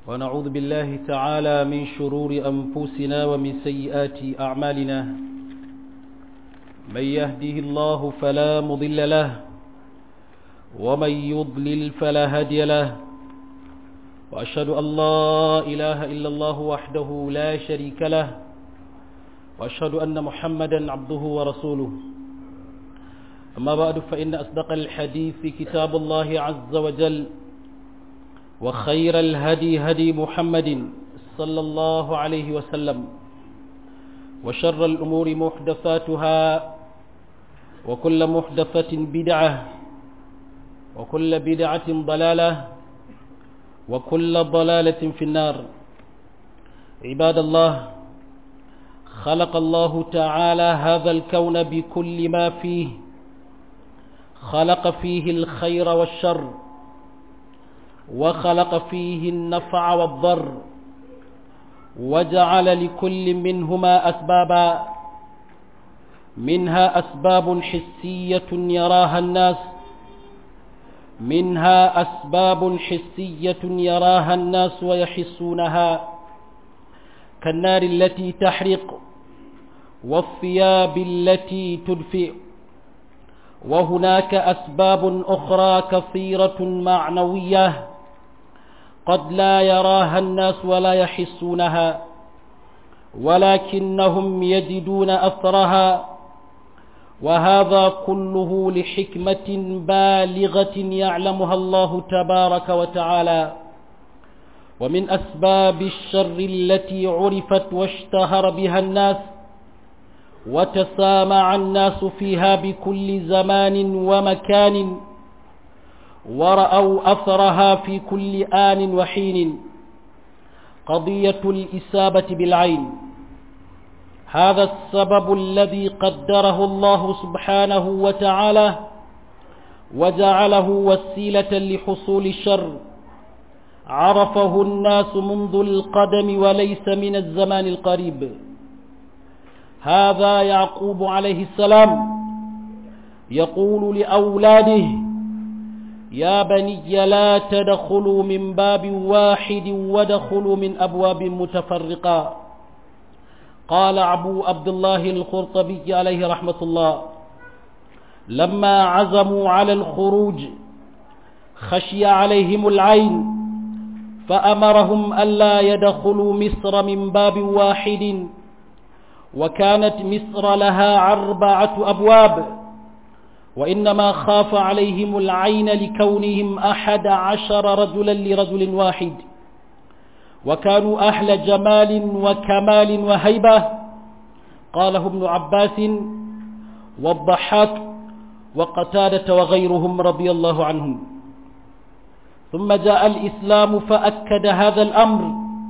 ونعوذ بالله تعالى من شرور أنفسنا ومن سيئات أعمالنا من يهده الله فلا مضل له ومن يضلل فلا هادي له وأشهد أن لا إله إلا الله وحده لا شريك له وأشهد أن محمدا عبده ورسوله أما بعد فإن أصدق الحديث كتاب الله عز وجل وخير الهدي هدي محمد صلى الله عليه وسلم وشر الأمور محدثاتها وكل محدثة بدعة وكل بدعة ضلالة وكل ضلالة في النار عباد الله خلق الله تعالى هذا الكون بكل ما فيه خلق فيه الخير والشر وخلق فيه النفع والضر وجعل لكل منهما أسبابا منها أسباب حسية يراها الناس منها أسباب حسية يراها الناس ويحسونها كالنار التي تحرق والثياب التي تدفئ وهناك أسباب أخرى كثيرة معنوية قد لا يراها الناس ولا يحسونها ولكنهم يجدون أثرها وهذا كله لحكمة بالغة يعلمها الله تبارك وتعالى ومن أسباب الشر التي عرفت واشتهر بها الناس وتسامع الناس فيها بكل زمان ومكان ورأوا أثرها في كل آن وحين قضية الإسابة بالعين هذا السبب الذي قدره الله سبحانه وتعالى وجعله وسيلة لحصول الشر عرفه الناس منذ القدم وليس من الزمان القريب هذا يعقوب عليه السلام يقول لأولاده يا بني لا تدخلوا من باب واحد ودخلوا من أبواب متفرقة قال أبو عبد الله الخرطبي عليه رحمة الله لما عزموا على الخروج خشي عليهم العين فأمرهم ألا يدخلوا مصر من باب واحد وكانت مصر لها أربعة أبواب وإنما خاف عليهم العين لكونهم أحد عشر رجلا لرجل واحد وكانوا أهل جمال وكمال وهيبة قاله ابن عباس والضحاك وقتادة وغيرهم رضي الله عنهم ثم جاء الإسلام فأكد هذا الأمر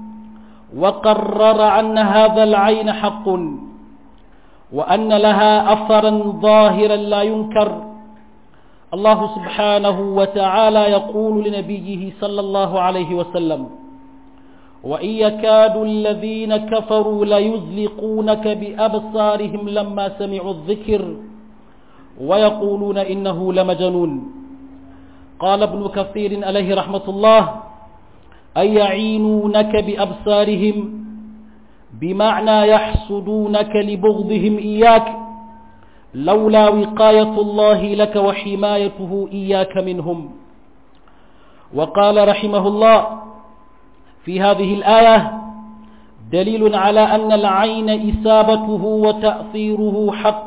وقرر أن هذا العين حق وأن لها أثرا ظاهرا لا ينكر الله سبحانه وتعالى يقول لنبيه صلى الله عليه وسلم وإن يكاد الذين كفروا ليزلقونك بأبصارهم لما سمعوا الذكر ويقولون إنه لمجنون قال ابن كثير عليه رحمة الله أي يعينونك بأبصارهم بمعنى يحسدونك لبغضهم إياك لولا وقاية الله لك وحمايته إياك منهم وقال رحمه الله في هذه الآية دليل على أن العين إسابته وتأثيره حق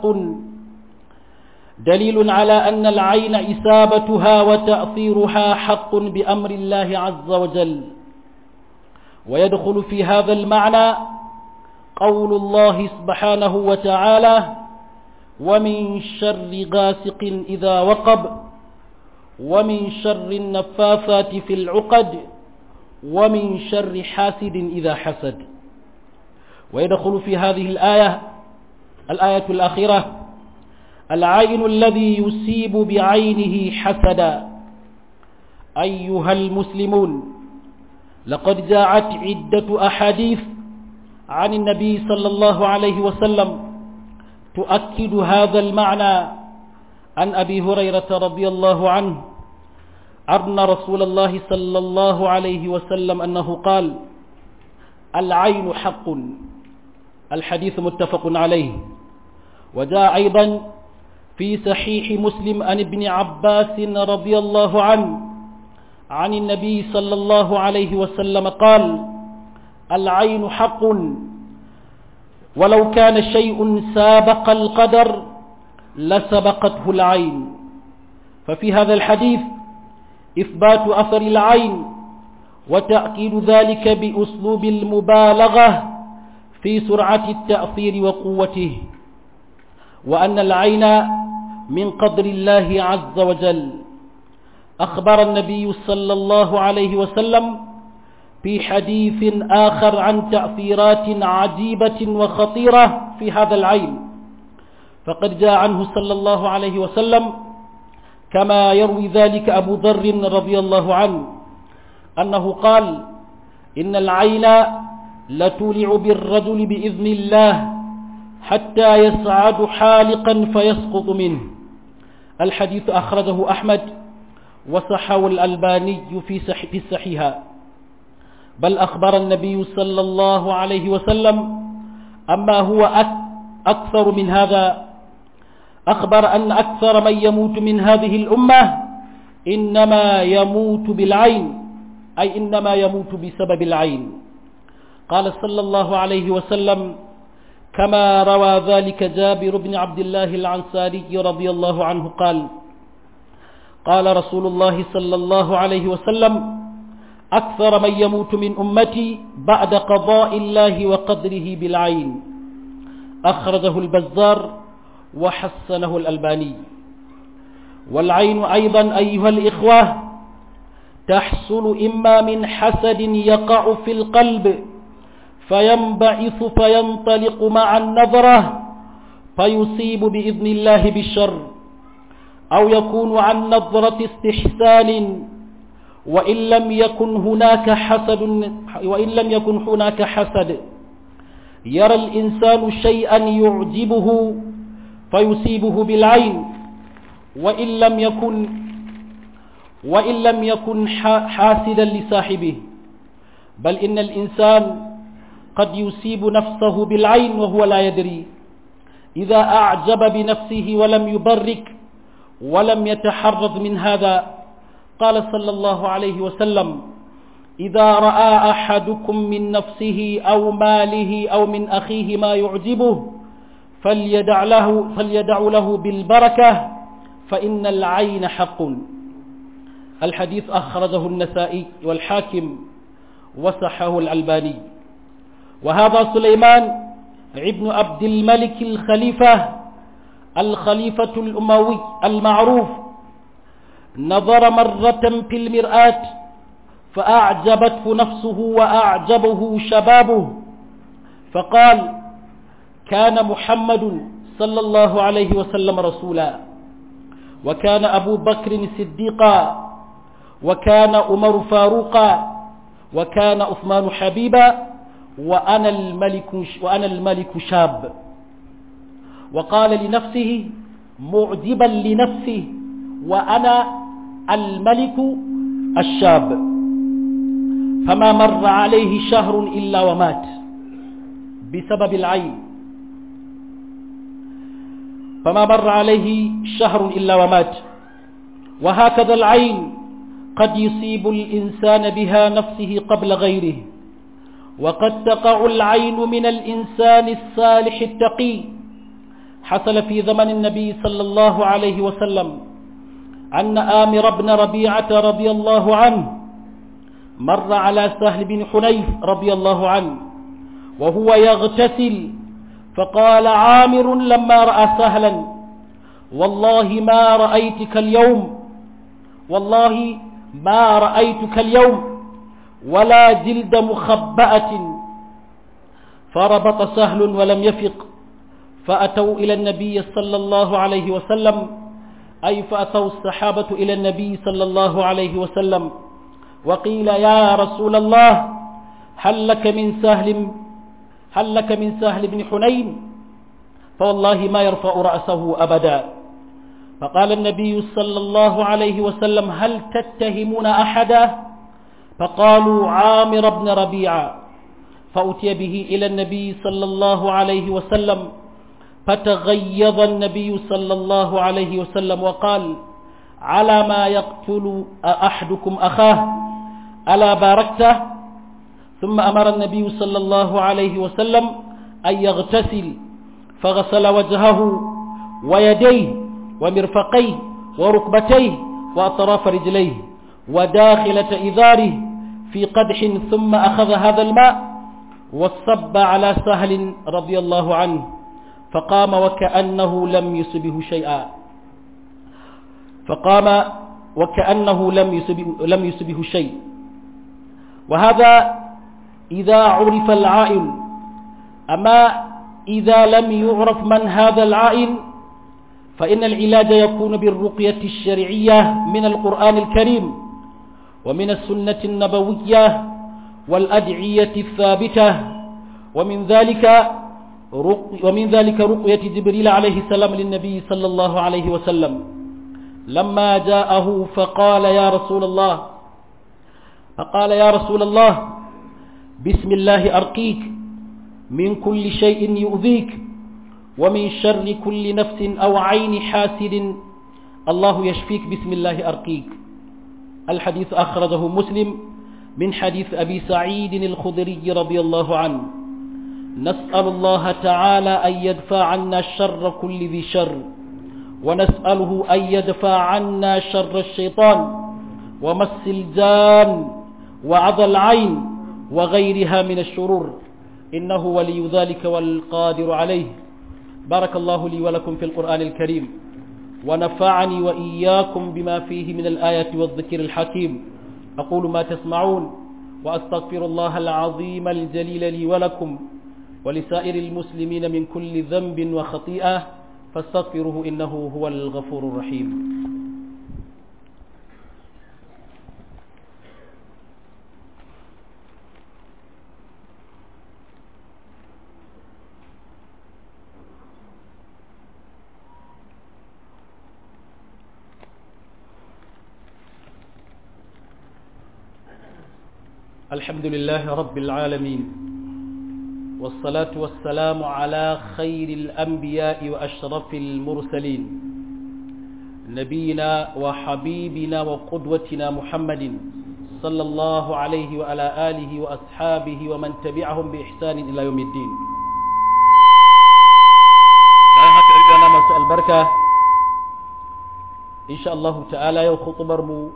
دليل على أن العين إسابتها وتأثيرها حق بأمر الله عز وجل ويدخل في هذا المعنى قول الله سبحانه وتعالى ومن شر غاسق إذا وقب ومن شر النفاثات في العقد ومن شر حاسد إذا حسد ويدخل في هذه الآية الآية الأخيرة العين الذي يصيب بعينه حسدا أيها المسلمون لقد جاءت عدة أحاديث عن النبي صلى الله عليه وسلم تؤكد هذا المعنى عن أبي هريرة رضي الله عنه أن رسول الله صلى الله عليه وسلم أنه قال العين حق الحديث متفق عليه وجاء أيضا في صحيح مسلم عن ابن عباس رضي الله عنه عن النبي صلى الله عليه وسلم قال العين حق ولو كان شيء سابق القدر لسبقته العين ففي هذا الحديث إثبات أثر العين وتأكيد ذلك بأسلوب المبالغة في سرعة التأثير وقوته وأن العين من قدر الله عز وجل أخبر النبي صلى الله عليه وسلم في حديث آخر عن تأثيرات عجيبة وخطيرة في هذا العين فقد جاء عنه صلى الله عليه وسلم كما يروي ذلك أبو ذر رضي الله عنه أنه قال إن العين لتولع بالرجل بإذن الله حتى يسعد حالقا فيسقط منه الحديث أخرجه أحمد وصحه الألباني في في الصحيحة بل أخبر النبي صلى الله عليه وسلم أما هو أكثر من هذا أخبر أن أكثر من يموت من هذه الأمة إنما يموت بالعين أي إنما يموت بسبب العين قال صلى الله عليه وسلم كما روى ذلك جابر بن عبد الله العنصاري رضي الله عنه قال قال رسول الله صلى الله عليه وسلم أكثر من يموت من أمتي بعد قضاء الله وقدره بالعين أخرجه البزار وحسنه الألباني والعين أيضا أيها الإخوة تحصل إما من حسد يقع في القلب فينبعث فينطلق مع النظرة فيصيب بإذن الله بالشر أو يكون عن نظرة استحسان وإن لم يكن هناك حسد وإن لم يكن هناك حسد يرى الإنسان شيئا يعجبه فيصيبه بالعين وإن لم يكن وإن لم يكن حاسدا لصاحبه بل إن الإنسان قد يصيب نفسه بالعين وهو لا يدري إذا أعجب بنفسه ولم يبرك ولم يتحرز من هذا قال صلى الله عليه وسلم إذا رأى أحدكم من نفسه أو ماله أو من أخيه ما يعجبه فليدع له, فليدع له بالبركة فإن العين حق الحديث أخرجه النسائي والحاكم وصحه الألباني وهذا سليمان ابن عبد الملك الخليفة الخليفة الأموي المعروف نظر مرة في المرآة فأعجبته نفسه وأعجبه شبابه فقال كان محمد صلى الله عليه وسلم رسولا وكان أبو بكر صديقا وكان عمر فاروقا وكان عثمان حبيبا وأنا الملك وأنا الملك شاب وقال لنفسه معجبا لنفسه وأنا الملك الشاب فما مر عليه شهر إلا ومات بسبب العين فما مر عليه شهر إلا ومات وهكذا العين قد يصيب الإنسان بها نفسه قبل غيره وقد تقع العين من الإنسان الصالح التقي حصل في زمن النبي صلى الله عليه وسلم أن آمر بن ربيعة رضي الله عنه مر على سهل بن حنيف رضي الله عنه وهو يغتسل فقال عامر لما رأى سهلا والله ما رأيتك اليوم والله ما رأيتك اليوم ولا جلد مخبأة فربط سهل ولم يفق فأتوا إلى النبي صلى الله عليه وسلم أي فأتوا الصحابة إلى النبي صلى الله عليه وسلم وقيل يا رسول الله هل لك من سهل هل لك من سهل بن حنين فوالله ما يرفع رأسه أبدا فقال النبي صلى الله عليه وسلم هل تتهمون أحدا فقالوا عامر بن ربيعة فأتي به إلى النبي صلى الله عليه وسلم فتغيظ النبي صلى الله عليه وسلم وقال على ما يقتل أحدكم أخاه ألا باركته ثم أمر النبي صلى الله عليه وسلم أن يغتسل فغسل وجهه ويديه ومرفقيه وركبتيه وأطراف رجليه وداخلة إذاره في قدح ثم أخذ هذا الماء وصب على سهل رضي الله عنه فقام وكأنه لم يصبه شيئا فقام وكأنه لم يصبه, لم يصبه شيء وهذا إذا عرف العائل أما إذا لم يعرف من هذا العائل فإن العلاج يكون بالرقية الشرعية من القرآن الكريم ومن السنة النبوية والأدعية الثابتة ومن ذلك ومن ذلك رقية جبريل عليه السلام للنبي صلى الله عليه وسلم لما جاءه فقال يا رسول الله فقال يا رسول الله بسم الله أرقيك من كل شيء يؤذيك ومن شر كل نفس أو عين حاسد الله يشفيك بسم الله أرقيك الحديث أخرجه مسلم من حديث أبي سعيد الخدري رضي الله عنه نسأل الله تعالى أن يدفع عنا شر كل ذي شر ونسأله أن يدفع عنا شر الشيطان ومس الجان وعض العين وغيرها من الشرور إنه ولي ذلك والقادر عليه بارك الله لي ولكم في القرآن الكريم ونفعني وإياكم بما فيه من الآيات والذكر الحكيم أقول ما تسمعون وأستغفر الله العظيم الجليل لي ولكم ولسائر المسلمين من كل ذنب وخطيئة فاستغفروه إنه هو الغفور الرحيم الحمد لله رب العالمين والصلاة والسلام على خير الأنبياء وأشرف المرسلين نبينا وحبيبنا وقدوتنا محمد صلى الله عليه وعلى آله وأصحابه ومن تبعهم بإحسان إلى يوم الدين أنا مسأل بركة إن شاء الله تعالى يو خطبر مو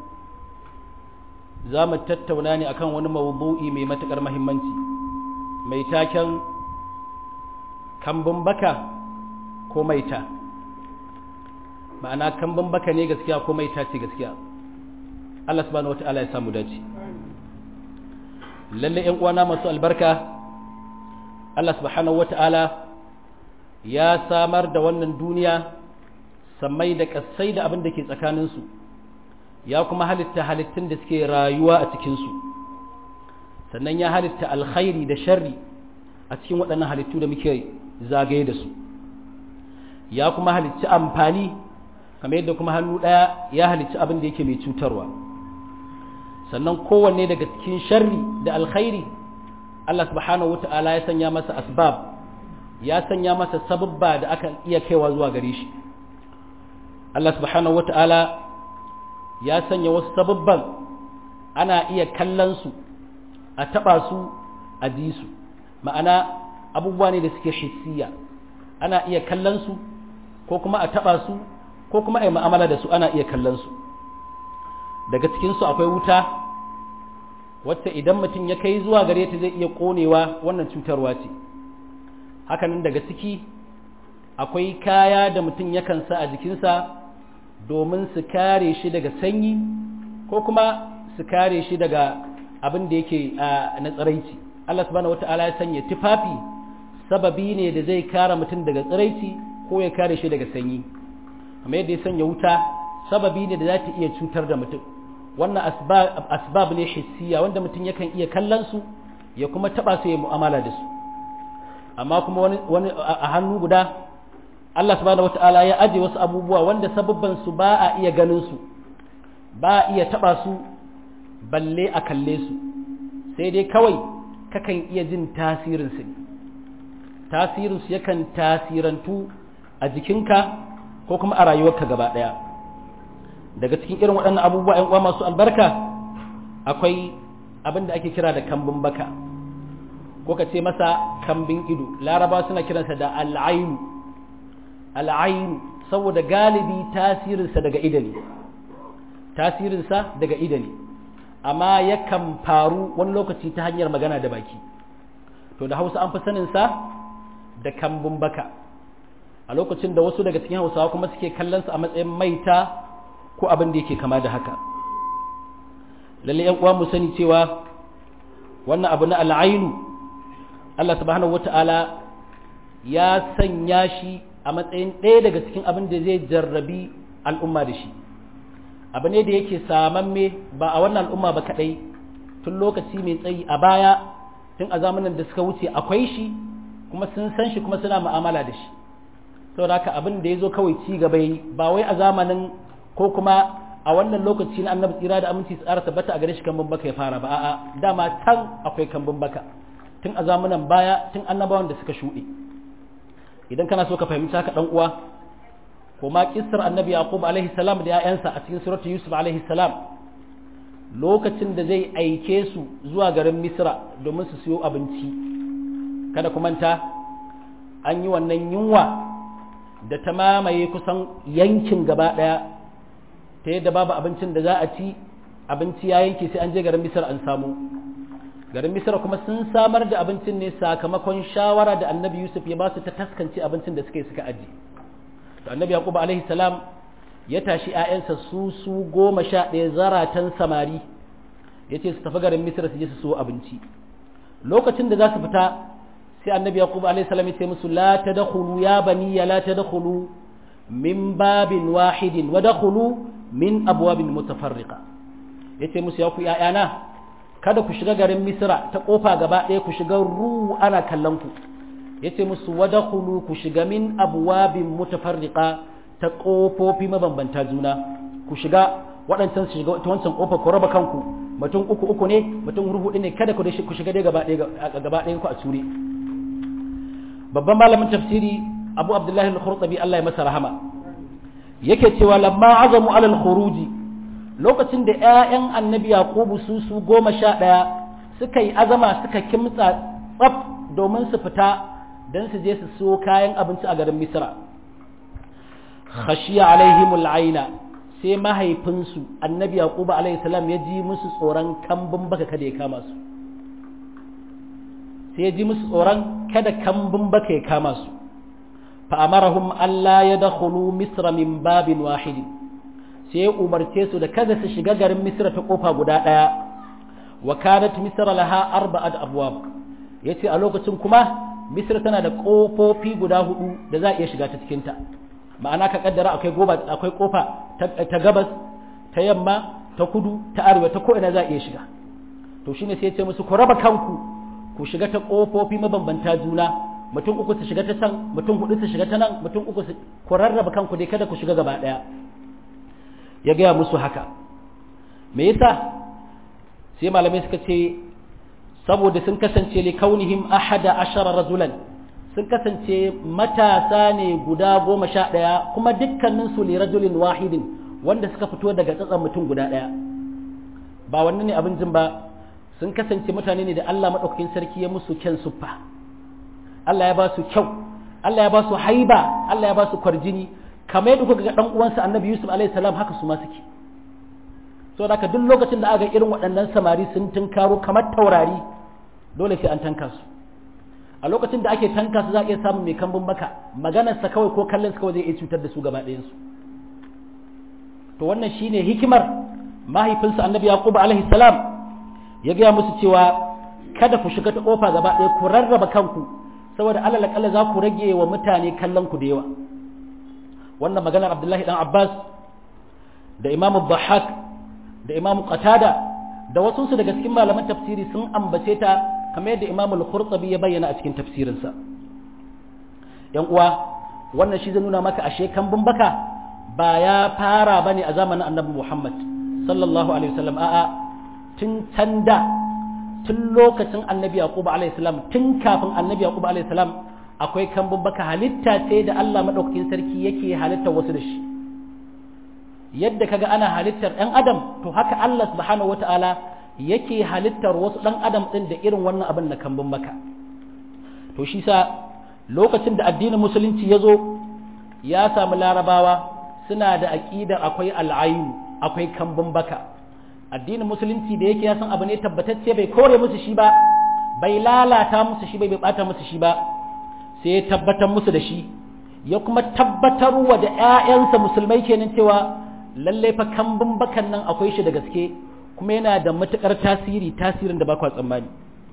زامت تتوناني أكان ونما وضوئي ميمتك المهمنتي mai taken kambun baka ko maita ma'ana kambun baka ne gaskiya ko maita ce gaskiya Allah subhanahu wata'ala ya samu dace lalle ƴan uwana masu albarka Allah subhanahu wata'ala ya samar da wannan duniya sammai da kasai da abin da ke tsakaninsu ya kuma halitta halittun da suke rayuwa a cikinsu sannan ya halitta alkhairi da sharri a cikin waɗannan halittu da muke zagaye da su ya kuma halitta amfani kamar yadda kuma hannu ɗaya ya halitta abin da yake mai cutarwa sannan kowanne daga cikin sharri da alkhairi Allah subhanahu wata'ala ya sanya masa asbab ya sanya masa sababba da aka iya kaiwa zuwa gare shi Allah subhanahu wata'ala ya sanya wasu sababban ana iya kallon su a taɓa su a ji su ma'ana abubuwa ne da suke hissiya ana iya kallon su ko kuma a taɓa su ko kuma a yi ma'amala da su ana iya kallon su daga cikinsu akwai wuta wacce idan mutum ya kai zuwa gare ta zai iya ƙonewa wannan cutarwa ce hakanan daga ciki akwai kaya da mutum yakan sa a jikinsa domin su kare shi daga sanyi ko kuma su kare shi daga abin da yake na tsiraici Allah subhanahu wata'ala ya sanya tufafi sababi ne da zai kare mutum daga tsiraici ko ya kare shi daga sanyi kamar yadda ya sanya wuta sababi ne da za ta iya cutar da mutum wannan asbab ne hissiya wanda mutum yakan iya kallon su ya kuma taba su ya mu'amala da su amma kuma wani a hannu guda Allah subhanahu wata'ala ya aje wasu abubuwa wanda sababban su ba a iya ganin su ba a iya taba su balle a kalle su sai dai kawai kakan iya jin tasirin su ne tasirin su yakan tasirantu a jikinka ko kuma a rayuwarka gaba daya daga cikin irin waɗannan abubuwa ‘yan uwa masu albarka akwai abin da ake kira da kambun baka ko ka ce masa kambin ido laraba suna kiransa da al'ainu al'ainu saboda galibi tasirinsa daga idani tasirinsa daga idani amma yakan faru wani lokaci ta hanyar magana da baki to da hausa an fi saninsa da kambun baka a lokacin da wasu daga cikin hausawa kuma suke kallonsa a matsayin maita ko abin da yake kama da haka lalle yan uwa mu sani cewa wannan abu na al'ainu Allah subhanahu wata'ala ya sanya shi a matsayin ɗaya daga cikin abin da zai jarrabi al'umma da shi abu ne da yake samamme ba a wannan al'umma ba kaɗai tun lokaci mai tsayi a baya tun a zamanin da suka wuce akwai shi kuma sun san shi kuma suna mu'amala da shi saboda haka abin da ya zo kawai ci gaba yi ba wai a zamanin ko kuma a wannan lokaci na annabi tsira da aminci tsara tabbata a gare shi kambun baka ya fara ba a'a dama tan akwai kambun baka tun a zamanan baya tun annabawan da suka shuɗe idan kana so ka fahimci haka dan uwa ko ma kissar annabi yaqub alaihi salam da ƴaƴansa a cikin suratu yusuf alaihi salam lokacin da zai aike su zuwa garin misra domin su siyo abinci kada ku manta an yi wannan yunwa da ta mamaye kusan yankin gaba ɗaya ta yadda babu abincin da za a ci abinci ya yanke sai an je garin misra an samu garin misra kuma sun samar da abincin ne sakamakon shawara da annabi yusuf ya ba su ta taskance abincin da suka yi suka aji to annabi yaqub alaihi salam ya tashi ƴaƴansa su su goma sha ɗaya zaratan samari ya ce su tafi garin misra su je su so abinci lokacin da za su fita sai annabi yaqub alaihi salam ya ce musu la tadkhulu ya bani ya la tadkhulu min babin wahidin wa dakhulu min abwabin mutafarriqa yace musu ya ku ƴaƴana kada ku shiga garin misra ta kofa gaba ɗaya ku shiga ru ana kallon ku yace musu wadkhulu ku shiga min abwabin mutafarriqa ta kofofi mabambanta juna ku shiga waɗancan su shiga ta wancan kofa ku raba kanku mutum uku uku ne mutum hudu ne kada ku ku shiga dai gaba ɗaya gaba ɗayan ku a ture babban malamin tafsiri Abu Abdullahi al-Khurtabi Allah ya masa rahama yake cewa lamma azamu alal khuruji lokacin da ‘ya'yan annabi Yakubu su su goma sha ɗaya suka yi azama suka kimtsa tsaf domin su fita don su je su so kayan abinci a garin Misra. Khashiya alaihimul aina sai mahaifinsu annabi Yakubu alaihi salam ya ji musu tsoron kambun baka kada ya kama su. Sai ya ji musu tsoron kada kambun baka ya kama su. Fa'amarahum Allah ya dakhulu Misra min babin wahidin. sai ya umarce su da kada su shiga garin misra ta kofa guda ɗaya wa kanat misra laha arba'at abwab yace a lokacin kuma misra tana da kofofi guda hudu da za a iya shiga ta cikin ta ma'ana ka kaddara akwai goba akwai kofa ta gabas ta yamma ta kudu ta arewa ta ko ina za a iya shiga to shine sai ya ce musu ku raba kanku ku shiga ta kofofi mabambanta juna mutum uku su shiga ta can mutum hudu su shiga ta nan mutum uku su ku rarraba kanku dai kada ku shiga gaba daya ya gaya musu haka me yasa sai malamai suka ce saboda sun kasance li kaunihim ahada ashara rajulan sun kasance matasa ne guda goma sha ɗaya kuma dukkanin su li rajulin wahidin wanda suka fito daga tsatsan mutum guda ɗaya ba wannan ne abin jin ba sun kasance mutane ne da Allah maɗaukakin sarki ya musu kyan suffa Allah ya ba su kyau Allah ya ba su haiba Allah ya ba su kwarjini kamar yadda kuka ga dan uwansa annabi yusuf alaihi salam haka su ma suke so da duk lokacin da aka irin waɗannan samari sun tunkaro kamar taurari dole sai an tanka su a lokacin da ake tanka su za a iya samun mai kambun baka maganarsa kawai ko kallon kawai zai iya cutar da su gaba ɗayan su to wannan shine hikimar mahaifinsa annabi yaqub alaihi salam ya gaya musu cewa kada ku shiga ta kofa gaba ɗaya ku rarraba kanku saboda alal akalla za ku rage wa mutane kallon ku da yawa wannan maganar abdullahi dan abbas da imamu bahak da imamu qatada da wasu su daga cikin malaman tafsiri sun ambace ta kamar yadda imamu al-qurtubi ya bayyana a cikin tafsirinsa yan uwa wannan shi zai nuna maka ashe kambun baka ba ya fara bane a zamanin annabi Muhammad sallallahu alaihi wasallam a'a tun tanda tun lokacin annabi Yaqub alaihi salam tun kafin annabi Yaqub alaihi salam akwai kambun baka halitta ce da Allah madaukakin sarki yake halittar wasu da shi yadda kaga ana halittar ɗan adam to haka Allah subhanahu wata'ala yake halittar wasu ɗan adam ɗin da irin wannan abin na kambun baka to shi sa lokacin da addinin musulunci ya zo ya samu larabawa suna da aƙidar akwai al'ayu akwai kambun baka addinin musulunci da yake ya san abu ne tabbatacce bai kore musu shi ba bai lalata musu shi bai bai bata musu shi ba sai ya tabbatar musu da shi ya kuma tabbatar wa da 'ya'yansa musulmai kenan cewa lalle fa kambun bakan nan akwai shi da gaske kuma yana da matukar tasiri tasirin da ba kwa tsammani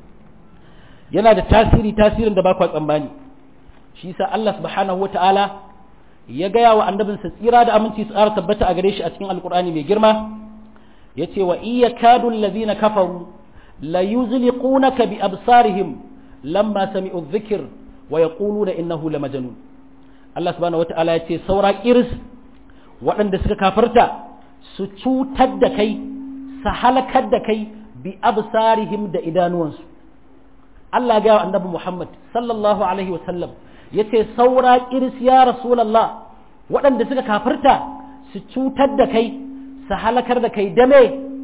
yana da tasiri tasirin da ba kwa tsammani shi sa Allah subhanahu wata'ala ya gaya wa annabinsa tsira da aminci su ƙara tabbata a gare shi a cikin alkur'ani mai girma ya ce wa iya kadun lazina kafaru la yuzliqunaka bi absarihim lamma sami'u dhikr wa yaquluna innahu la majnun Allah subhanahu wata'ala ya ce saura kiris waɗanda suka kafarta su cutar da kai su halakar da kai bi absarihim da idanuwansu Allah ga annabi Muhammad sallallahu alaihi wasallam yace saura kiris ya rasulullah waɗanda suka kafarta su cutar da kai su halakar da kai dame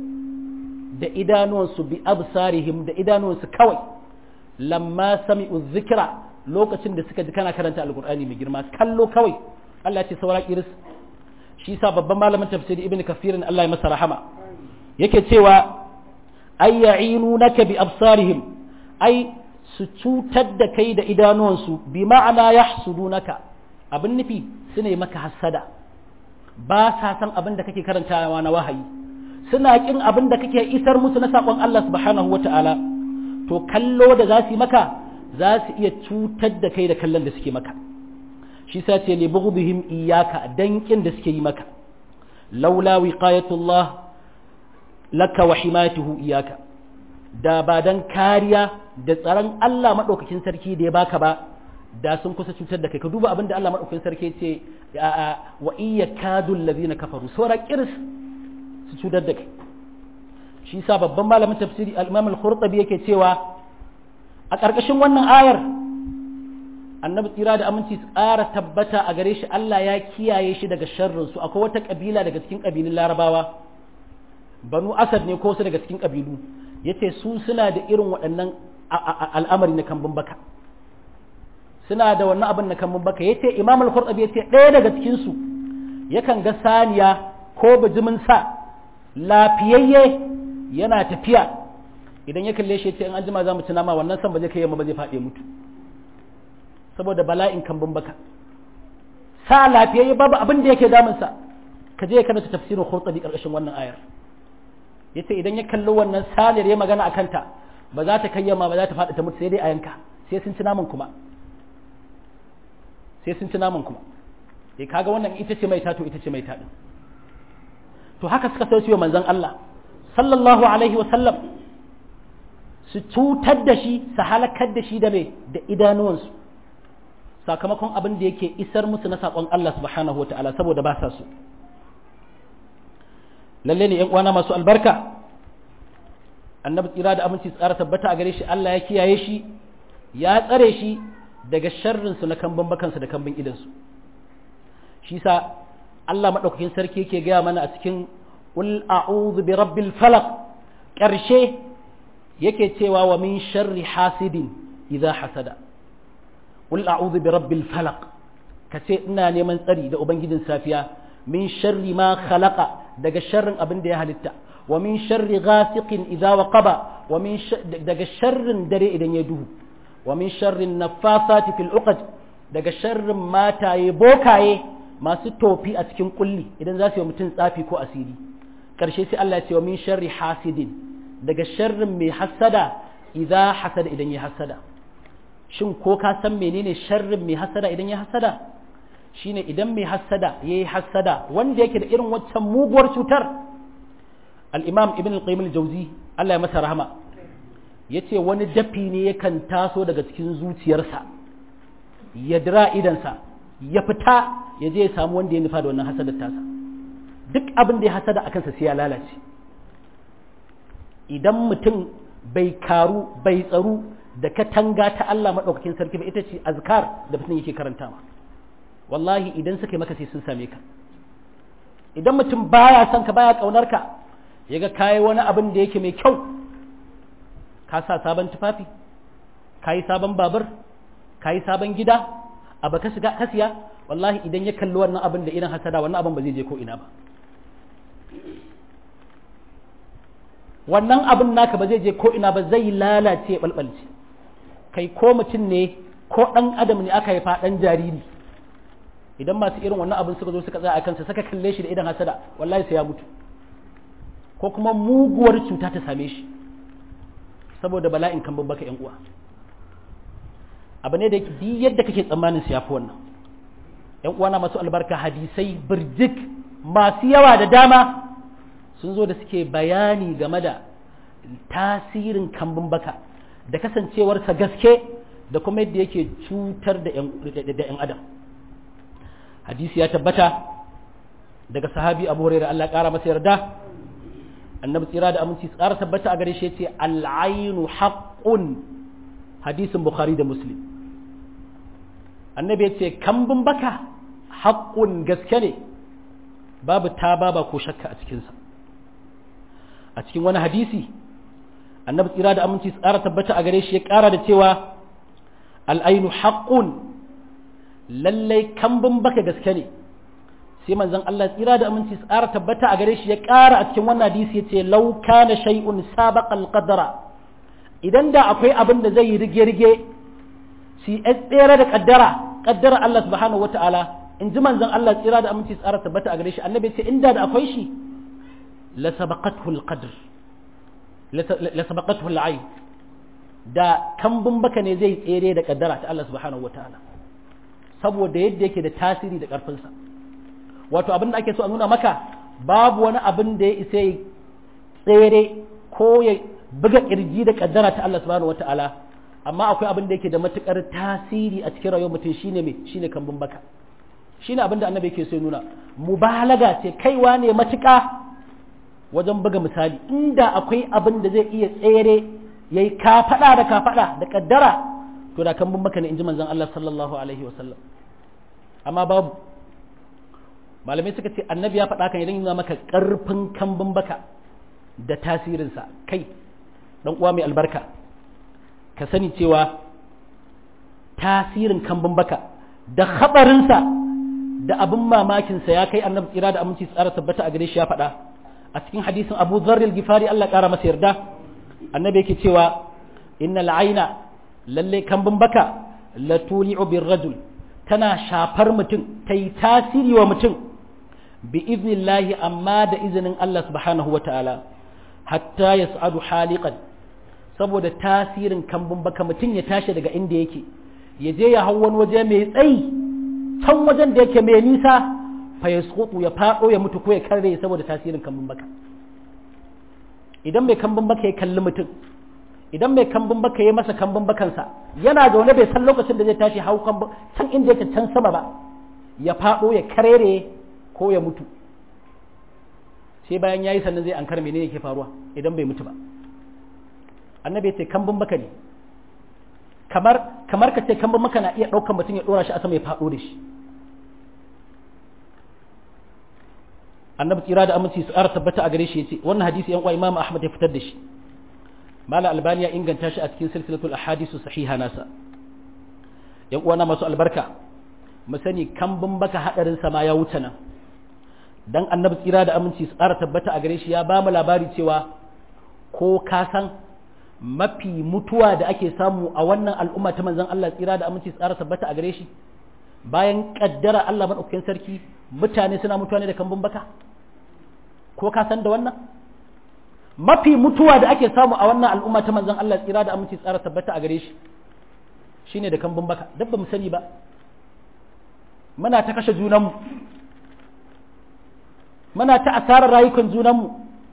da idanuwansu bi absarihim da idanuwansu kawai lamma sami'u zikra lokacin da suka ji kana karanta alqur'ani mai girma kallo kawai Allah ya ce saura kiris shi sa babban malamin tafsiri ibn kafirin Allah ya masa rahama yake cewa ay ya'inunaka bi absarihim ai su cutar da kai da idanuwansu bi ma'ana yahsudunaka abin nufi su ne maka hassada ba sa san abin da kake karantawa na wahayi suna kin abin da kake isar musu na sakon Allah subhanahu wata'ala to kallo da za su yi maka za su iya cutar da kai da kallon da suke maka shi sa ce li bughdihim iyyaka dankin da suke yi maka laula wiqayatullah laka wa himayatuhu iyyaka da ba dan kariya da tsaron Allah madaukakin sarki da ya baka ba da sun kusa cutar da kai ka duba abin da Allah madaukakin sarki ce wa iyyakadul ladina kafaru sura kirs su cutar da kai shi sa babban malamin tafsiri al-Imam al-Qurtubi yake cewa a ƙarƙashin wannan ayar annabi tsira da aminci su ƙara tabbata a gare shi Allah ya kiyaye shi daga sharrinsu akwai wata ƙabila daga cikin ƙabilun larabawa banu asad ne ko su daga cikin ƙabilu ya ce su suna da irin waɗannan al'amari na kambun baka suna da wannan abin na kambun baka ya ce imam al-qurtubi ya ce ɗaya daga cikinsu yakan ga saniya ko bijimin sa lafiyayye yana tafiya idan ya kalle shi ya ce in an jima za mu ci nama wannan san ba zai kai yamma ba zai faɗi mutu saboda bala'in kambun baka sa lafiyayye babu abin da yake damunsa ka je kana tafsirin khurtabi karkashin wannan ayar yace idan ya kalli wannan salir ya magana akan ta ba za ta kayyama ba za ta faɗi ta mutu sai dai a yanka sai sun ci naman kuma sai sun ci naman kuma eh kaga wannan ita ce mai tato ita ce mai taɗin to haka suka sauce wa manzon Allah sallallahu alaihi wa sallam su cutar da shi su halakar da shi da me da idanuwansu sakamakon abin da yake isar musu na saƙon Allah subhanahu wa ta'ala saboda ba sa su lalle ne uwana masu albarka annabi tsira da aminci tsara tabbata a gare shi Allah ya kiyaye shi ya tsare shi daga sharrin su na kambun bakansu da kambun idansu shi sa Allah madaukakin sarki yake gaya mana a cikin qul a'udhu bi rabbil falaq ƙarshe yake cewa wa min sharri hasidin idza hasada qul a'udhu bi rabbil falaq kace ina neman tsari da ubangijin safiya min sharri ma khalaqa daga sharrin abin da ya halitta wa min sharri ghasiqin idza waqaba wa min daga sharrin dare idan ya duhu wa min sharri naffasati fil uqad daga sharrin mataye bokaye masu tofi a cikin kulli idan za su yi mutum tsafi ko asiri karshe sai Allah ya ce wa min sharri hasidin daga sharrin mai hasada idza hasada idan ya hasada shin ko ka san menene sharrin mai hasada idan ya hasada shine idan mai hasada yayi hasada wanda yake da irin waccan muguwar cutar al-imam ibn al-qayyim al-jawzi Allah ya masa rahama yace wani dafi ne yakan taso daga cikin zuciyarsa ya dira idansa ya fita ya je ya samu wanda ya nufa da wannan hasadar tasa duk abin da ya hasada a kansa sai ya lalace idan mutum bai karu bai tsaru da katanga ta Allah maɗaukakin sarki ba ita ce azkar da mutum yake karantawa wallahi idan suka yi maka sai sun same ka idan mutum baya son ka baya kaunar ka ya ga kayi wani abin da yake mai kyau ka sa sabon tufafi ka yi sabon babur ka yi sabon gida abu ka shiga ka siya wallahi idan ya kalli wannan abin da irin hasada wannan abin ba zai je ko ina ba wannan abin naka ba zai je ko ina ba zai lalace balbalce kai ko mutum ne ko ɗan adam ne aka haifa ɗan jariri idan masu irin wannan abin suka zo suka tsaya a kansa suka kalle shi da idan hasada wallahi sai ya mutu ko kuma muguwar cuta ta same shi saboda bala'in kan babbaka yan uwa abu ne da duk yadda kake tsammanin su yafi wannan yan uwa na masu albarka hadisai birjik masu yawa da dama sun zo da suke bayani game da tasirin kambun baka da kasancewarsa gaske da kuma yadda yake cutar da 'yan adam hadisi ya tabbata daga sahabi abu hurairah Allah ƙara masa yarda annabi tsira da aminci tsara tabbata a gare shi yace al'ainu haqqun hadisin bukhari da muslim annabi yace kambun baka haqqun gaske ne babu ta baba ko shakka a cikinsa a cikin wani hadisi annabi tsira da aminci tsara tabbata a gare shi ya ƙara da cewa al'ainu haqqun lallai kambun baka gaske ne sai manzon Allah tsira da aminci tsara tabbata a gare shi ya ƙara a cikin wannan hadisi yace law kana shay'un sabaqa al-qadara idan da akwai abin da zai rige-rige shi tsere da kaddara kaddara Allah subhanahu wata'ala in ji manzon Allah tsira da aminci tsara tabbata a gare shi annabi ce inda da akwai shi la sabaqathu al-qadr la sabaqathu al-ayn da kambun baka ne zai tsere da kaddara ta Allah subhanahu wata'ala saboda yadda yake da tasiri da karfinsa wato abin da ake so a nuna maka babu wani abin da ya isa ya tsere ko ya buga kirji da kaddara ta Allah subhanahu wata'ala amma akwai abin da yake da matukar tasiri a cikin rayuwar mutum shine me shine kambun baka shine abin da annabi yake so ya nuna mubalaga ce kaiwa ne matuka wajen buga misali inda akwai abin da zai iya tsere yayi kafada da kafada da kaddara to da kambun baka ne inji manzon Allah sallallahu alaihi wasallam amma babu malamai suka ce annabi ya faɗa kan idan yana maka ƙarfin kambun baka da tasirinsa kai ɗan uwa mai albarka ka sani cewa tasirin kambun baka da haɓarinsa da abin mamakinsa ya kai annabi tsira da aminci tsara tabbata a gare shi ya faɗa a cikin hadisin abu zarril gifari Allah ƙara masa yarda annabi yake cewa innal aina lalle kambun baka la tuli'u bir rajul tana shafar mutum ta yi tasiri wa mutum bi iznillahi amma da izinin Allah subhanahu wa ta'ala hatta ya sa'adu haliƙan saboda tasirin kambun baka mutum ya tashi daga inda yake ya je ya hau wani waje mai tsayi can wajen da yake mai nisa fa ya ya faɗo ya mutu ko ya karre saboda tasirin kambun baka idan mai kambun baka ya kalli mutum idan mai kambun baka ya masa kambun bakansa yana da wani bai san lokacin da zai tashi hau kambun can inda yake can sama ba ya faɗo ya karere ko ya mutu sai bayan ya yi sannan zai an karme ne yake faruwa idan bai mutu ba annabi ya ce kambun baka ne kamar kamar ka ce kambun baka na iya ɗaukar mutum ya ɗora shi a sama ya faɗo da shi annabi tsira da aminci su ƙara tabbata a gare shi ya ce wannan hadisi yan uwa imamu ahmad ya fitar da shi mala albani ya inganta shi a cikin silsilatul ahadisu sahiha nasa yan uwa na masu albarka mu sani kambun baka hadarin sama ya wuce nan dan annabi tsira da aminci su ƙara tabbata a gare shi ya ba mu labari cewa ko ka san mafi mutuwa da ake samu a wannan al'umma ta manzon Allah tsira da aminci su ƙara tabbata a gare shi bayan kaddara Allah madaukakin sarki mutane suna mutuwa ne da kambun baka ko ka san da wannan mafi mutuwa da ake samu a wannan al'umma ta manzon Allah tsira da aminci tsara tabbata a gare shi shine da kambun baka dabba mu sani ba muna ta kashe junanmu muna ta asarar rayukan junanmu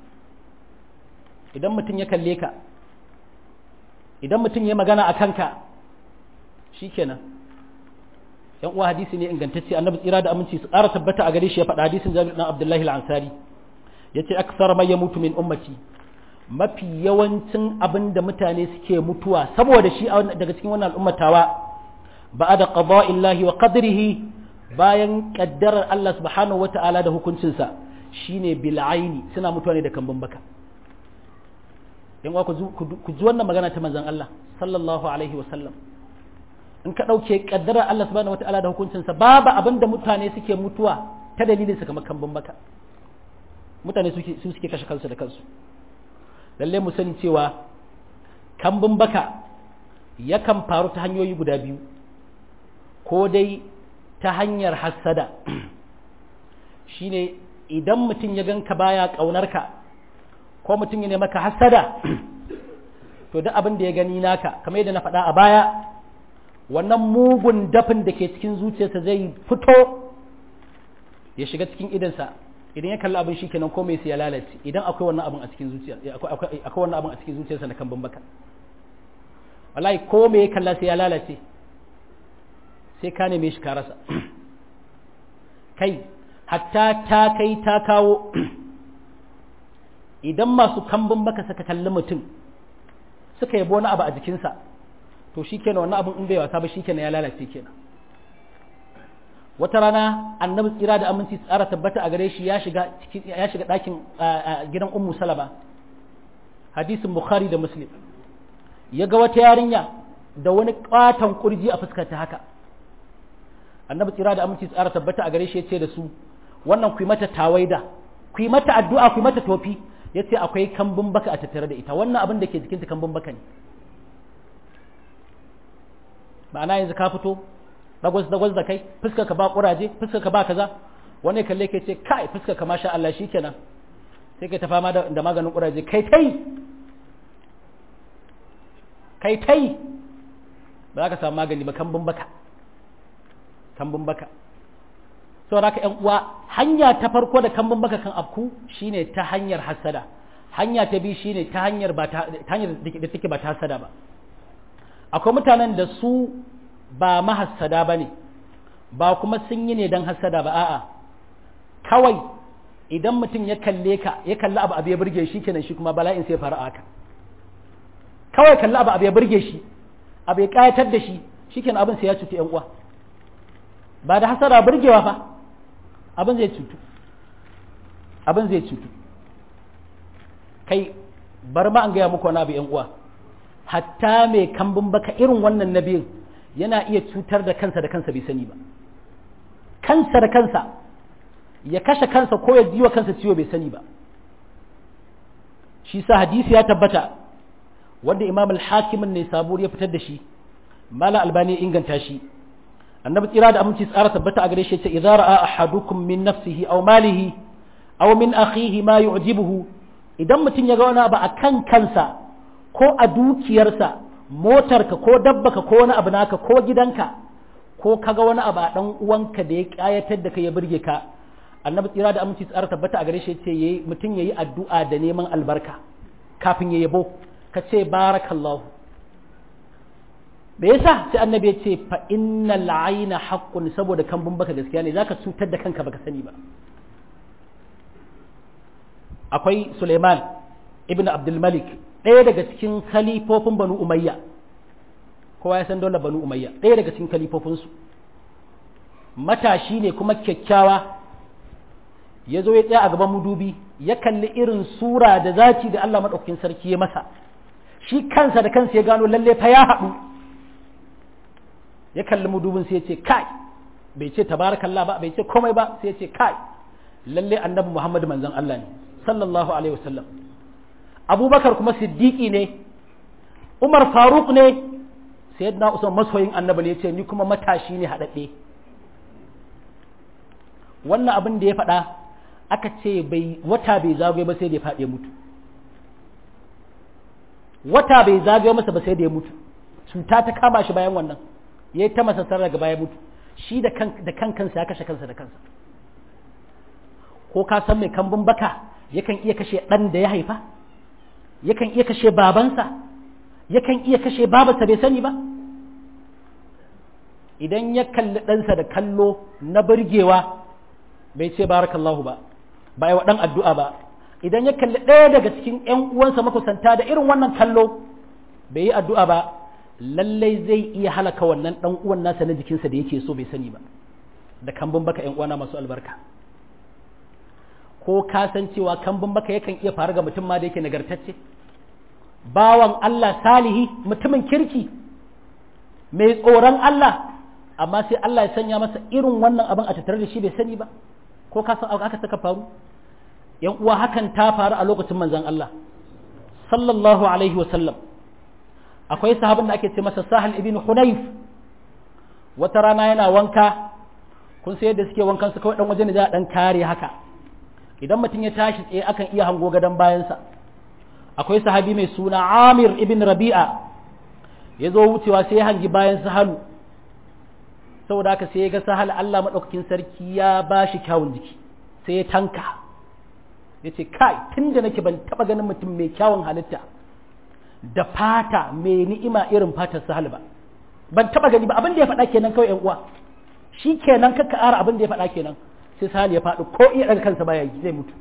idan mutum ya kalle ka idan mutum ya magana a kanka shikenan yan uwa hadisi ne ingantacce annabi tsira da aminci su ƙara tabbata a gare shi ya faɗa hadisin jabir dan abdullahi al-ansari yace aksar mai ya mutu min ummati mafi yawancin abin da mutane suke mutuwa saboda shi daga cikin wannan al'ummatawa ba'ada qada'illahi wa qadrihi bayan kaddarar Allah subhanahu wata'ala da hukuncinsa shine bil aini suna mutuwa ne da kambun baka yan uwa ku ji wannan magana ta manzon Allah sallallahu alaihi wa sallam in ka ɗauke ƙaddarar Allah subhanahu wata'ala da hukuncinsa babu abin da mutane suke mutuwa ta dalilin su kamar kambun baka mutane su suke kashe kansu da kansu lalle mu sani cewa kambun baka yakan faru ta hanyoyi guda biyu ko dai ta hanyar hassada shine idan mutum ya ganka baya ƙaunarka ko mutum ya maka hassada to duk abin da ya gani naka kamar yadda na faɗa a baya wannan mugun dafin da ke cikin zuciyarsa zai fito ya shiga cikin idansa idan ya kalli abin shikenan ko mai sai ya lalace idan akwai wannan abin a cikin zuciyar akwai wannan abin a cikin zuciyarsa na kan bambaka wallahi ko me ya kalla sai ya lalace sai ka neme shi ka rasa kai hatta ta kai ta kawo idan masu kambun baka suka kalli mutum suka yabo wani abu a jikinsa to shi kenan wannan abin in bai wasa ba shi kenan ya lalace kenan wata rana annabi tsira da aminci tsara tabbata a gare shi ya shiga ya shiga ɗakin gidan ummu salama hadisin bukhari da muslim ya ga wata yarinya da wani katon kurji a fuskar ta haka annabi tsira da aminci tsara tabbata a gare shi ya ce da su wannan ku yi mata tawaida ku yi mata addu'a ku yi mata tofi ya ce akwai kambun baka a tattare da ita wannan abin da ke jikinta kambun baka ne ma'ana yanzu ka fito dagwas dagwas da kai fuskar ka ba kuraje fuskar ka ba kaza wani kalle ke ce kai fuskar ka masha Allah shikenan sai kai ta fama da, da maganin kuraje kai tai kai tai ba za ka samu magani ba kambun baka kambun baka saboda haka ƴan uwa hanya ta farko da kambun baka kan afku shine ta hanyar hasada hanya ta biyu shine ta hanyar ba ta hanyar da take ba ta hasada ba akwai mutanen da su ba mahassada ba ne ba kuma sun yi ne don hassada ba a'a kawai idan mutum ya kalle ka ya kalli abu abu ya burge shi kenan shi kuma bala'in sai fara haka kawai kalli abu abu ya burge shi abu ya kayatar da shi shi kenan abin sai ya cutu yan uwa ba da hasada burgewa fa abin zai cutu abin zai cutu kai bar ma an gaya muku wani abu yan uwa hatta mai kambun baka irin wannan nabiyin yana iya cutar da kansa da kansa bai sani ba kansa da kansa ya kashe kansa ko ya jiwa kansa ciwo bai sani ba shi sa hadisi ya tabbata wanda imam al-hakimin ne sabur ya fitar da shi mala albani ya inganta shi annabi tsira da aminci tsara tabbata a gare shi ya ce idza ra'a ahadukum min nafsihi aw malihi aw min akhihi ma yu'jibuhu idan mutum ya ga wani abu akan kansa ko a dukiyarsa motarka ko dabbaka ko wani abu naka ko gidanka ko kaga wani abu a dan uwanka da ya kayatar da kai ya burge ka annabi tsira da aminci tsara tabbata a gare shi ce yayi mutum yayi addu'a da neman albarka kafin ya yabo ka ce barakallahu me yasa sai annabi ya ce fa innal ayna haqqun saboda kambun baka gaskiya ne zaka cutar da kanka baka sani ba akwai Suleiman ibn Abdul Malik ɗaya daga cikin kalifofin banu umayya kowa ya san dole banu umayya ɗaya daga cikin kalifofinsu matashi ne kuma kyakkyawa ya zo ya tsaya a gaban mudubi ya kalli irin sura da zati da Allah maɗaukakin sarki ya masa shi kansa da kansa ya gano lalle fa ya haɗu ya kalli mudubin sai ya ce kai bai ce tabarakallah ba bai ce komai ba sai ya ce kai lalle annabi Muhammad manzon Allah ne sallallahu alaihi wasallam abubakar kuma siddiƙi ne umar faruk ne sayyidina usman masoyin annabi ne ce ni kuma matashi ne haɗaɗɗe wannan abin da ya faɗa aka ce bai wata bai zagaye ba sai da ya faɗi mutu wata bai zagaye masa ba sai da ya mutu cuta ta kama shi bayan wannan ya yi ta masa daga baya mutu shi da kan kansa ya kashe kansa da kansa ko ka san mai kambun baka yakan iya kashe ɗan da ya haifa yakan iya kashe babansa yakan iya kashe babarsa bai sani ba idan ya kalli ɗansa da kallo na burgewa bai ce barakallahu ba ba yi wa ɗan addu'a ba idan ya kalli ɗaya daga cikin ‘yan uwansa makusanta da irin wannan kallo bai yi addu'a ba lallai zai iya halaka wannan ɗan uwan nasa na jikinsa da yake so bai sani ba da kambun baka ‘yan uwana masu albarka ko ka san cewa kambun baka yakan iya faru ga mutum ma da yake nagartacce bawan Allah salihi mutumin kirki mai tsoron Allah amma sai Allah ya sanya masa irin wannan abin a tattare da shi bai sani ba ko ka san aka saka faru yan uwa hakan ta faru a lokacin manzon Allah sallallahu alaihi wa sallam akwai sahabin da ake ce masa Sahal ibn Hunayf wata rana yana wanka kun sai yadda suke wankan su kawai dan waje ne za a dan kare haka idan mutum ya tashi tsaye akan iya hango gadon bayansa akwai sahabi mai suna Amir ibn Rabi'a ya zo wucewa sai ya hangi bayan Sahalu saboda haka sai ya ga Sahal Allah madaukakin sarki ya ba shi kyawun jiki sai ya tanka ya ce kai tun da nake ban taba ganin mutum mai kyawun halitta da fata mai ni'ima irin fatar Sahal ba ban taba gani ba abin da ya faɗa kenan kawai yan uwa shi kenan kakka ara abin da ya faɗa kenan sai Sahal ya faɗi ko iya daga kansa baya yi zai mutu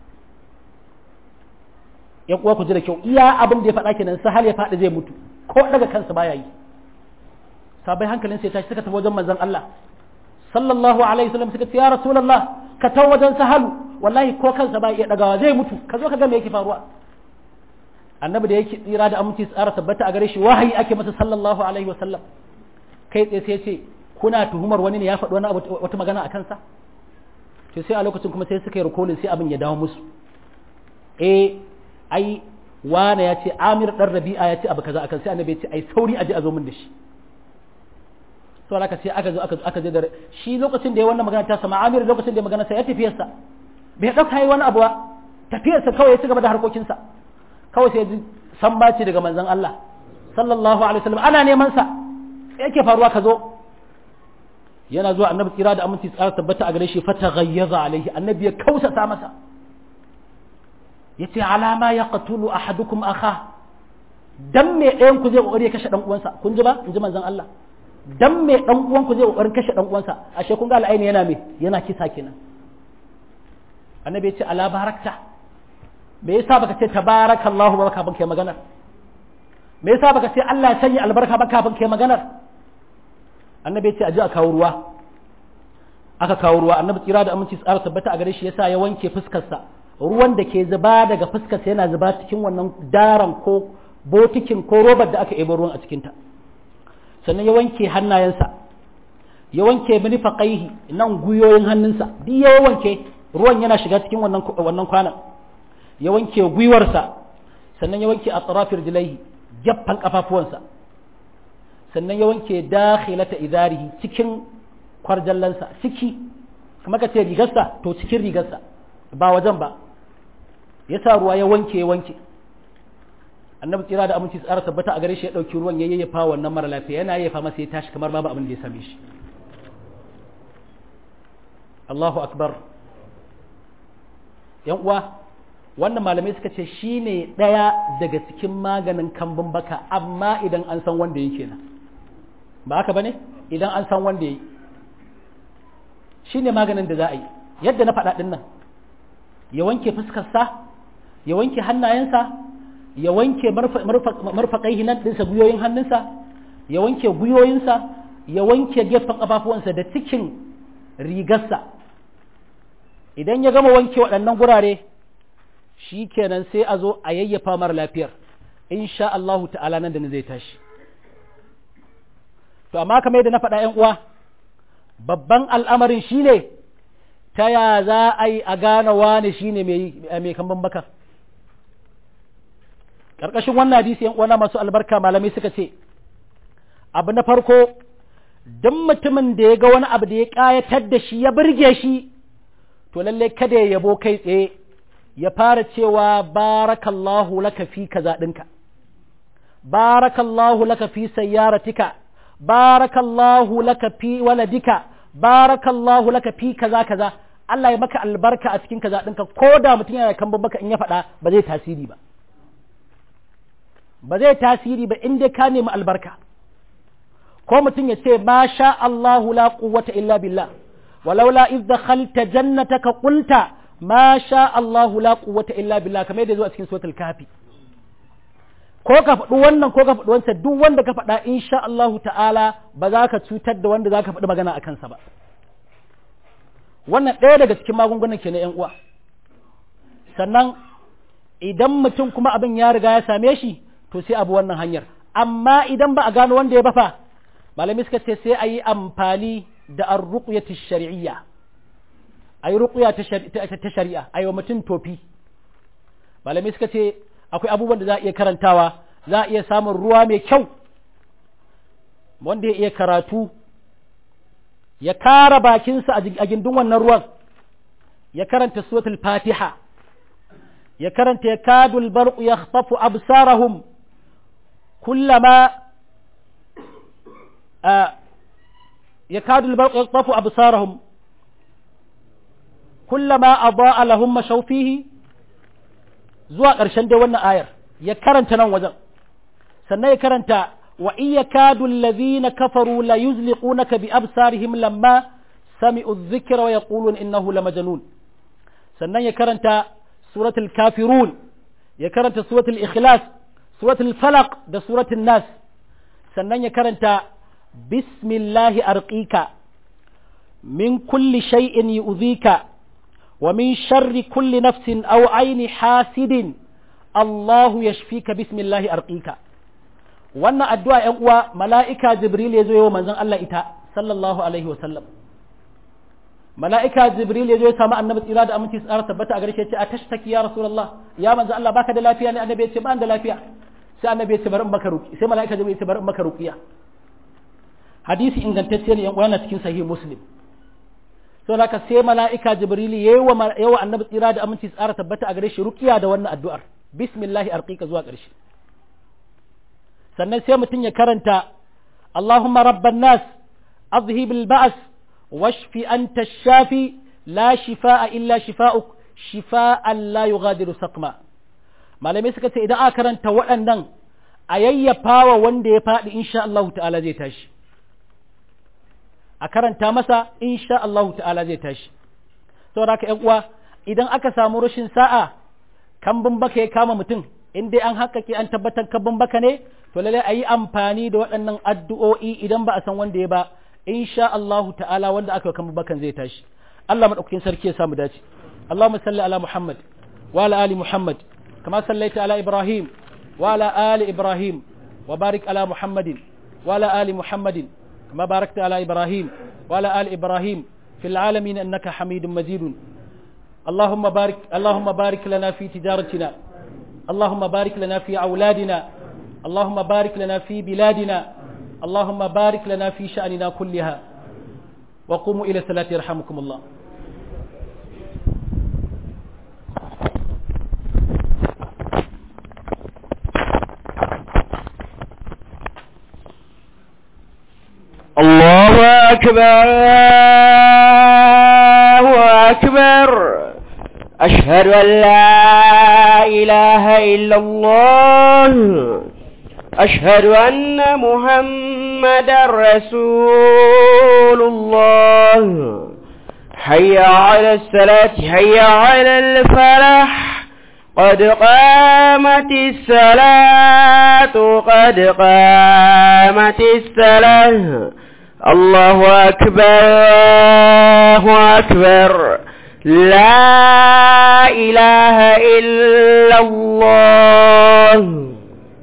yan uwa ku ji da kyau iya abin da ya faɗa kenan sahal ya faɗi zai mutu ko daga kansa baya yi sabai hankalin sai tashi suka tafi wajen manzon Allah sallallahu alaihi wasallam suka ce ya rasulullah ka tawo wajen sahalu wallahi ko kansa baya iya dagawa zai mutu ka zo ka ga me yake faruwa annabi da yake tsira da aminci tsara tabbata a gare shi wahayi ake masa sallallahu alaihi wasallam kai tsaye sai ce kuna tuhumar wani ne ya faɗi wani wata magana a kansa to sai a lokacin kuma sai suka yi rikolin sai abin ya dawo musu eh ai wane ya ce amir dan rabi'a ya ce abu kaza akan sai annabi ya ce ai sauri aje a zo min da shi to haka sai aka zo aka je da shi lokacin da ya wannan magana ta sama amir lokacin da ya magana sai ya tafiyar sa bai dauka yi wani abu ba tafiyar sa kawai ya ci gaba da harkokin sa kawai sai ya ji san baci daga manzon Allah sallallahu alaihi wasallam ana neman sa yake faruwa ka zo yana zuwa annabi tsira da aminci tsara tabbata a gare shi fata ghayyaza alaihi annabi ya kausa ta masa yace alama ya qatulu ahadukum akha dan me ɗayan ku zai kokari ya kashe dan uwansa kun ji ba in ji manzon Allah dan me dan uwan ku zai kokarin kashe dan uwansa ashe kun ga al'aini yana me yana kisa kenan annabi yace ala barakta me yasa baka ce tabarakallahu ba kafin kai magana me yasa baka ce Allah ya sanya albarka ba kafin kai magana annabi yace aje a kawo ruwa aka kawo ruwa annabi tsira da aminci tsara tabbata a gare shi yasa ya wanke fuskarsa ruwan da ke zuba daga fuskarsa yana zuba cikin wannan daran ko botikin ko robar da aka ebo ruwan a cikinta sannan ya wanke hannayensa ya wanke minifaqaihi nan guyoyin hannunsa duk ya wanke ruwan yana shiga cikin wannan wannan kwanan ya wanke gwiwarsa sannan ya wanke atrafir jilaihi gaffan kafafuwansa sannan ya wanke dakhilata idarihi cikin kwarjallansa ciki kamar ka ce rigarsa to cikin rigarsa ba wajen ba ya sa ruwa ya wanke ya wanke annabi tsira da aminci tsara tabbata a gare shi ya ɗauki ruwan ya yayyafa wannan mara lafiya yana yayyafa masa ya tashi kamar babu abin da ya same shi Allahu akbar yan uwa wannan malamai suka ce shine ɗaya daga cikin maganin kambun baka amma idan an san wanda yake nan ba haka bane idan an san wanda yake shine maganin da za a yi yadda na faɗa ɗin nan ya wanke fuskarsa ya wanke hannayensa ya wanke marfaƙai nan ɗinsa guyoyin hannunsa ya wanke guyoyinsa ya wanke gefen ƙafafuwansa da cikin rigarsa idan ya gama wanke waɗannan gurare shi kenan sai a zo a yayyafa mara lafiyar insha Allahu ta'ala nan da zai tashi to amma kamar yadda na faɗa ‘yan uwa babban al'amarin shi ne ta ya za a yi a gane wane shi ne mai kamban baka ƙarƙashin wannan hadisi ‘yan uwana masu albarka malamai suka ce abu na farko duk mutumin da ya ga wani abu da ya ƙayatar da shi ya birge shi to lalle kada ya yabo kai tsaye ya fara cewa barakallahu laka fi kaza ɗinka barakallahu laka fi sayyaratika barakallahu laka fi waladika barakallahu laka fi kaza kaza Allah ya maka albarka a cikin kaza ɗinka ko da mutum yana kan baka in ya faɗa ba zai tasiri ba ba zai tasiri ba in dai ka nemi albarka ko mutum ya ce ma sha Allahu la quwwata illa billah walaula iz dakhalta jannataka qulta ma sha Allahu la quwwata illa billah kamar yadda zuwa cikin suratul kafi ko ka faɗi wannan ko ka faɗi wancan duk wanda ka faɗa insha Allahu ta'ala ba za ka cutar da wanda za ka faɗi magana a kansa ba wannan ɗaya daga cikin magungunan ke na ‘yan uwa sannan idan mutum kuma abin ya riga ya same shi to sai abu wannan hanyar amma idan ba a gano wanda ya bafa malami suka ce sai a yi amfani da an ruƙuya ta shari'iyya a yi ruƙuya ta shari'a a yi wa mutum tofi malami suka ce akwai abubuwan da za a iya karantawa za a iya samun ruwa mai kyau wanda ya iya karatu ya kara bakinsa a gindin wannan ruwan ya karanta suratul fatiha ya karanta ya kadul barqu ya khtafu absarahum kullama ya kadul barqu ya khtafu absarahum kullama adaa lahum mashaw fihi zuwa ƙarshen dai wannan ayar ya karanta nan wajen sannan ya karanta wa iya kadu allazina kafaru la yuzliqunaka bi absarihim lamma sami'u dhikra wa yaqulun innahu lamajnun sannan ya karanta suratul kafirun ya karanta suratul ikhlas suratul falaq da suratul nas sannan ya karanta bismillahi arqika min kulli shay'in yu'dhika ومن شر كل نفس أو عين حاسد الله يشفيك بسم الله أرقيك wannan addu'a ‘yan uwa mala'ika Jibril ya zo yi wa manzon Allah ita, sallallahu Alaihi wasallam. Mala'ika Jibril ya zo ya samu annabi tsira da aminci tsara tabbata a garshe ce a tashtaki ya Rasulallah, ya manzon Allah baka da lafiya ne annabi ya ce ba da lafiya. Sai annabi ya ce bari in maka ruki, sai mala'ika Jibril ya ce bari in maka rukiya. Hadisi ingantacce ne ‘yan uwa yana cikin sahih Muslim. to haka sai mala'ika jibrili yayi wa yawa annabi tsira da aminci tsara tabbata a gare shi ruqiya da wannan addu'ar bismillahi arqika zuwa ƙarshe sannan sai mutum ya karanta Allahumma rabban nas azhib al-ba's washfi anta shafi la shifaa illa shifaa'uk shifaa'an la yughadiru saqma malamai suka ce idan aka karanta waɗannan a yayyafawa wanda ya faɗi insha Allah ta'ala zai tashi a karanta masa insha Allahu ta'ala zai tashi saboda haka ƴan uwa idan aka samu rashin sa'a kambun baka ya kama mutum in dai an haƙaƙe an tabbatar kambun baka ne to lalle a yi amfani da waɗannan addu'o'i idan ba a san wanda ya ba insha Allahu ta'ala wanda aka kambun bakan zai tashi Allah madaukakin sarki ya samu dace Allahumma salli ala Muhammad wa ala ali Muhammad kama sallaita ala Ibrahim wa ala ali Ibrahim wa barik ala Muhammadin wa ala ali Muhammadin كما باركت على إبراهيم وعلى آل إبراهيم في العالمين أنك حميد مجيد اللهم بارك اللهم بارك لنا في تجارتنا اللهم بارك لنا في أولادنا اللهم بارك لنا في بلادنا اللهم بارك لنا في شأننا كلها وقوموا إلى الصلاة يرحمكم الله الله أكبر الله أكبر أشهد أن لا إله إلا الله أشهد أن محمد رسول الله حي على الصلاة حي على الفلاح قد قامت الصلاة قد قامت الصلاة الله أكبر الله أكبر لا إله إلا الله